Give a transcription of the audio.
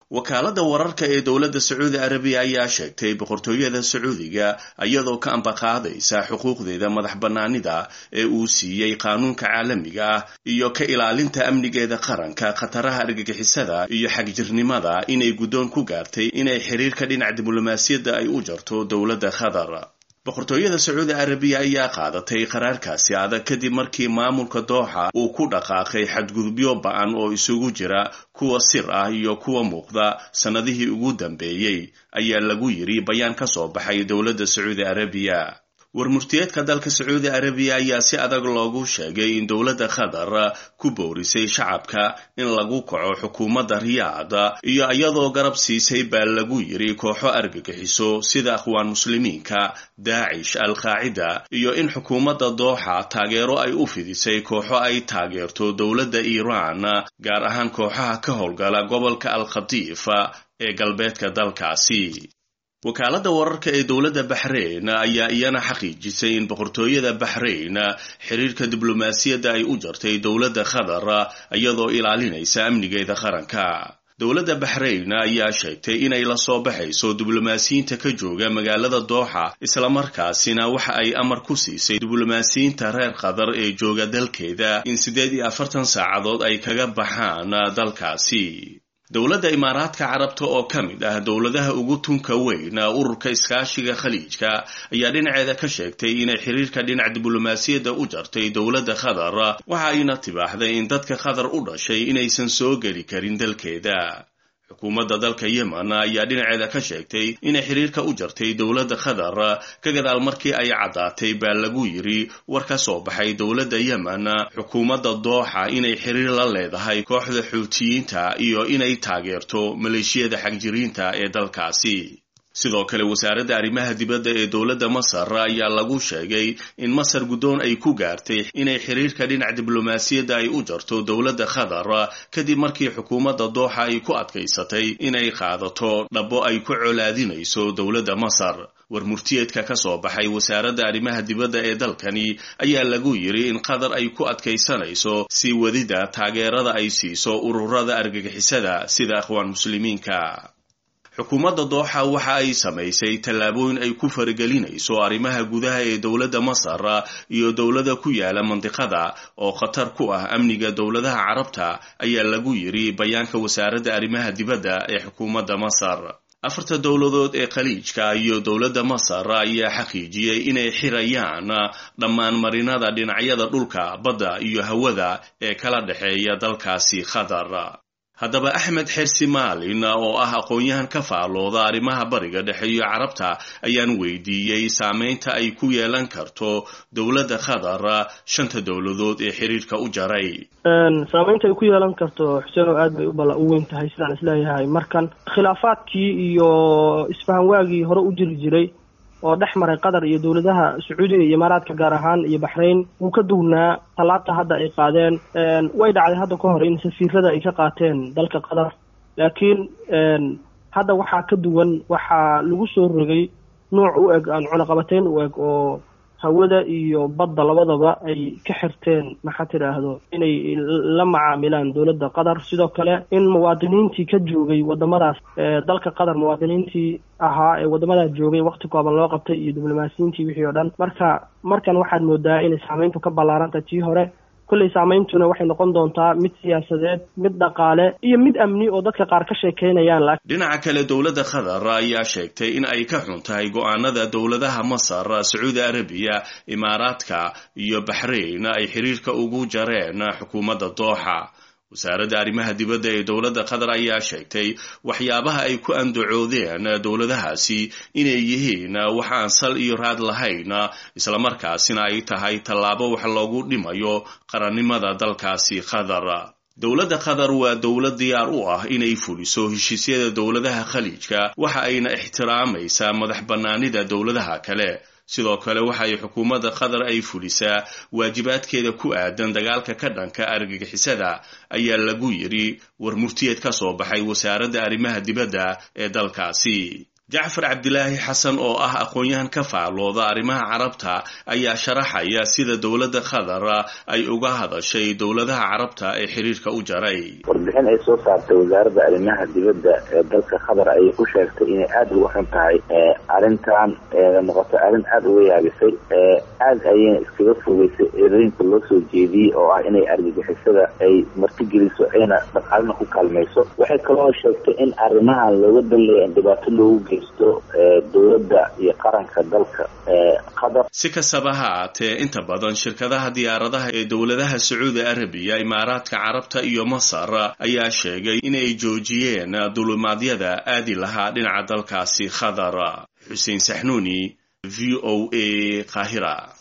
wakaaladda wararka ee dowladda sacuudi arabiya ayaa sheegtay boqortooyada sacuudiga iyadoo ka ambaqaadaysa xuquuqdeeda madax bannaanida ee uu siiyey qaanuunka caalamiga ah iyo ka ilaalinta amnigeeda qaranka khataraha argagixisada iyo xagjirnimada inay guddoon ku gaartay inay xiriirka dhinaca diblomaasiyadda ay u jarto dowladda qatar boqortooyada sacuudi arabiya ayaa qaadatay qaraarkaasi adag kadib markii maamulka dooxa uu ku dhaqaaqay xadgudubyo ba-an oo isugu jira kuwa sir ah iyo kuwa muuqda sannadihii ugu dambeeyey ayaa lagu yidhi bayaan ka soo baxay dowladda sacuudi arabiya warmurtiyeedka dalka sacuudi arabiya ayaa si adag loogu sheegay in dowladda qatar ku boorisay shacabka in lagu kaco xukuumadda riyaada iyo iyadoo garab siisay baa lagu yidhi kooxo argagixiso sida akhwaan muslimiinka daacish al-qaacida iyo in xukuumadda dooxa taageero ay u fidisay kooxo ay taageerto dowladda iiraan gaar ahaan kooxaha ka howlgala gobolka al-khadiif ee galbeedka dalkaasi wakaaladda wararka ee dowladda baxrayn ayaa iyana xaqiijisay in boqortooyada baxrayn xiriirka diblomaasiyadda ay u jartay dowladda qatar iyadoo ilaalinaysa amnigeeda qaranka dowladda baxrayn ayaa sheegtay inay la soo baxayso diblomaasiyiinta ka jooga magaalada dooxa islamarkaasina waxa ay amar ku siisay diblomaasiyiinta reer qatar ee jooga dalkeeda in siddeed iyo afartan saacadood ay kaga baxaan dalkaasi dowladda imaaraadka carabta oo ka mid ah dowladaha ugu tunka weyn ururka iskaashiga khaliijka ayaa dhinaceeda ka sheegtay inay xiriirka dhinac diblomaasiyadda u jartay dowladda qatar waxa ayna tibaaxday in dadka qatar u dhashay inaysan soo geli karin dalkeeda xukuumadda dalka yemen ayaa dhinaceeda ka sheegtay inay xiriirka u jartay dowladda qatar ka gadaal markii ay caddaatay baa lagu yidhi war ka soo baxay dowladda yemen xukuumadda dooxa inay xiriir la leedahay kooxda xuutiyiinta iyo inay taageerto maleeshiyada xagjiriinta ee dalkaasi sidoo kale wasaaradda arrimaha dibadda ee dowladda masar ayaa lagu sheegay in masar guddoon ay ku gaartay inay xiriirka dhinac diblomaasiyadda ay u jarto dowladda qatar kadib markii xukuumadda dooxa ay ku adkaysatay inay qaadato dhabbo ay ku colaadinayso dowladda masar war murtiyeedka ka soo baxay wasaaradda arrimaha dibadda ee dalkani ayaa lagu yidhi in qatar ay ku adkaysanayso sii wadida taageerada ay siiso ururada argagixisada sida akhwaan muslimiinka xukuumadda dooxa waxa ay samaysay tallaabooyin ay ku faragelinayso arrimaha gudaha ee dowladda masar iyo dowlada ku yaala mandiqada oo khatar ku ah amniga dowladaha carabta ayaa lagu yidhi bayaanka wasaaradda arrimaha dibadda ee xukuumadda masar afarta dowladood ee khaliijka iyo dowladda masar ayaa xaqiijiyey inay xirayaan dhammaan marinada dhinacyada dhulka badda iyo hawada ee kala dhexeeya dalkaasi qatar haddaba axmed xersi maalin oo ah aqoon-yahan ka faalooda arrimaha bariga dhexe iyo carabta ayaan weydiiyey saameynta ay ku yeelan karto dowladda qatar shanta dowladood ee xiriirka u jaray saameynta ay ku yeelan karto xuseen oo aad bay ubala u weyn tahay sidaan isleeyahay markan khilaafaadkii iyo isfahan waagii hore u jiri jiray oo dhex maray qatar iyo dowladaha sacuudiga iyo imaaraadka gaar ahaan iyo baxrayn wuu ka duwnaa tallaabta hadda ay qaadeen way dhacday hadda ka hor in safiirada ay ka qaateen dalka qatar laakiin hadda waxaa ka duwan waxaa lagu soo rogay nuuc u eg aan cunaqabateyn u eg oo hawada iyo badda labadaba ay ka xirteen maxaa tidhaahdo inay la macaamilaan dowladda qatar sidoo kale in muwaadiniintii ka joogay wadamadaas dalka qatar muwaadiniintii ahaa ee wadamadaas joogay wakti kooban loo qabtay iyo diblomaasiyiintii wixii oo dhan marka markan waxaad moodaa inay saameyntu ka ballaarantah tii hore kolley saameyntuna waxay noqon doontaa mid siyaasadeed mid dhaqaale iyo mid amni oo dadka qaar ka sheekeynayaan dhinaca kale dowladda qatar ayaa sheegtay in ay ka xun tahay go-aanada dowladaha masar sacuudi arabiya imaaraadka iyo baxrayn ay xiriirka ugu jareen xukuumadda dooxa wasaaradda arrimaha dibadda ee dowladda qatar ayaa sheegtay waxyaabaha ay ku andacoodeen dowladahaasi inay yihiin wax aan sal iyo raad lahayn islamarkaasina ay tahay tallaabo wax loogu dhimayo qarannimada dalkaasi qatar dowladda qatar waa dowlad diyaar u ah inay fuliso heshiisyada dowladaha khaliijka waxa ayna ixtiraamaysaa madax bannaanida dowladaha kale sidoo kale waxay xukuumadda qatar ay fulisaa waajibaadkeeda ku aadan dagaalka ka dhanka argagixisada ayaa lagu yidhi war murtiyeed ka soo baxay wasaaradda arrimaha dibadda ee dalkaasi jacfar cabdilaahi xasan oo ah aqoon-yahan ka faalooda arrimaha carabta ayaa sharaxaya sida dowladda qatar ay uga hadashay dowladaha carabta ee xiriirka u jaray warbixin ay soo saartay wasaaradda arrimaha dibadda ee dalka qatar ayay ku sheegtay inay aada uga xun tahay arrintan noqotay arrin aada uga yaabisay aada ayayna iskaga fogeysay eedooyinka loo soo jeediyey oo ah inay argagixisada ay martigeliso ayna dhaqaalina ku kaalmayso waxay kaloo sheegtay in arrimahan looga danleeya in dhibaato loogu geysto dowladda iyo qaranka dalka qatar si kastaba ha aatee inta badan shirkadaha diyaaradaha ee dowladaha sacuudi arabiya imaaraadka carabta iyo masar ayaa sheegay inay joojiyeen dulimaadyada aadi lahaa dhinaca dalkaasi qatar xuseen saxnuuni v o a qaahira